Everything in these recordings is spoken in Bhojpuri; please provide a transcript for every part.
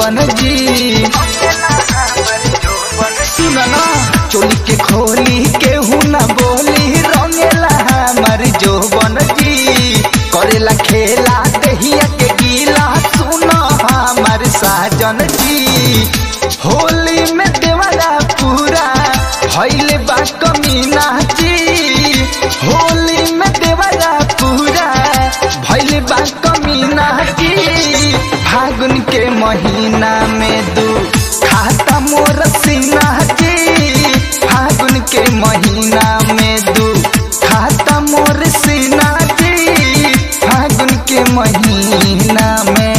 जोबन जी सुन ना चोली के खोली केहू ना बोली रंगेला हमर जोबन जी करेला खेला दहिया के गीला सुन हमर साजन जी होली में देवरा पूरा भइले बा कमीना जी होली में देवरा पूरा भइले बा कमीना जी फागुन के महीना में दू खाता मोर सीना जी फागुन के महीना में दू खाता मोर सीना जी फागुन के महीना में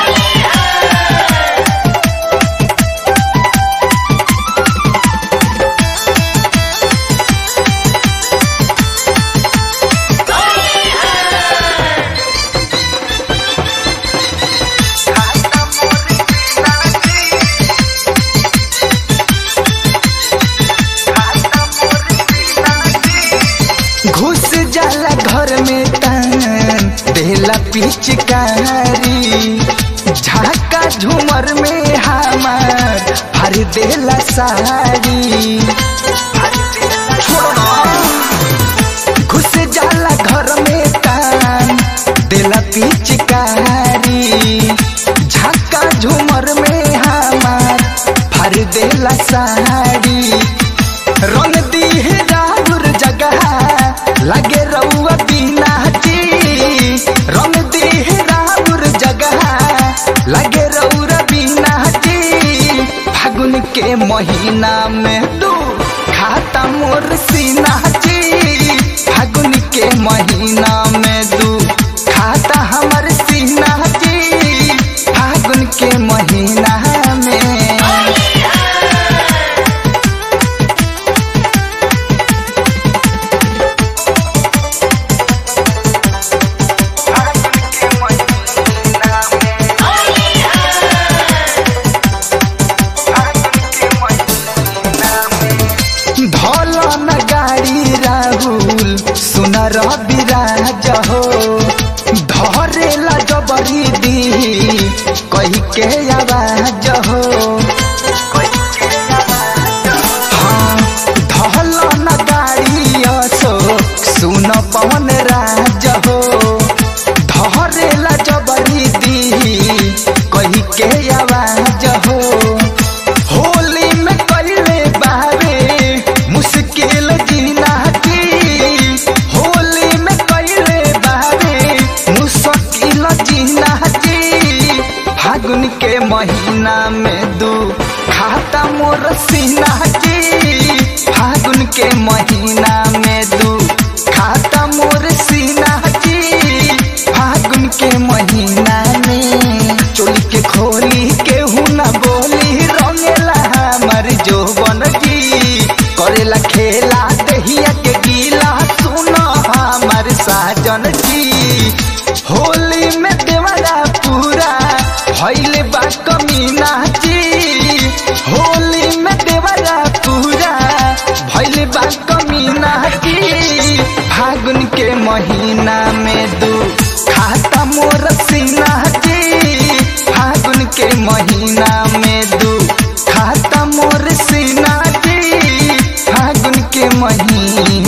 घुस जाला घर में तन देला पिचकारी झाका झूमर में हमार हर देला साड़ी छोड़ो ना। घुस जाला घर में तन देला पिचकारी झाका झूमर में हमार भर देला साड़ी रंग दी है राहुर जगह लगे रउआ बिना जी रंग दी है राहुर जगह लगे रउरा बिना जी फागुन के महीना में दू खाता मोर सीना जी फागुन के महीना में दू खाता हमर सीना जी फागुन के महीना में धल न गाड़ी राहुल सुन रविराज हो धरेला जबरी दी कही के आवाज हो हाँ, धल न गाड़ी अशोक सुन पवन राज हो धरेला जबरी दी कही के आवाज हो होली में कइले बारे मुश्किल जीना जी होली में कइले बारे मुश्किल जीना जी फागुन के महीना में दू खाता मोर सीना जी फागुन के महीना में दू खाता मोर सीना जी फागुन के महीना में चोली के खोली केहू ना बोली रंगेला हमर जोबन जी करेला खेला दहिया के गीला सुन हमर साजन जी होली में देवरा पूरा भइले बा कमीना जी होली में देवरा पूरा भइले बा कमीना जी फागुन के महीना में दू खाता मोर सीना जी फागुन के महीना में दू खाता मोर सीना जी फागुन के महीना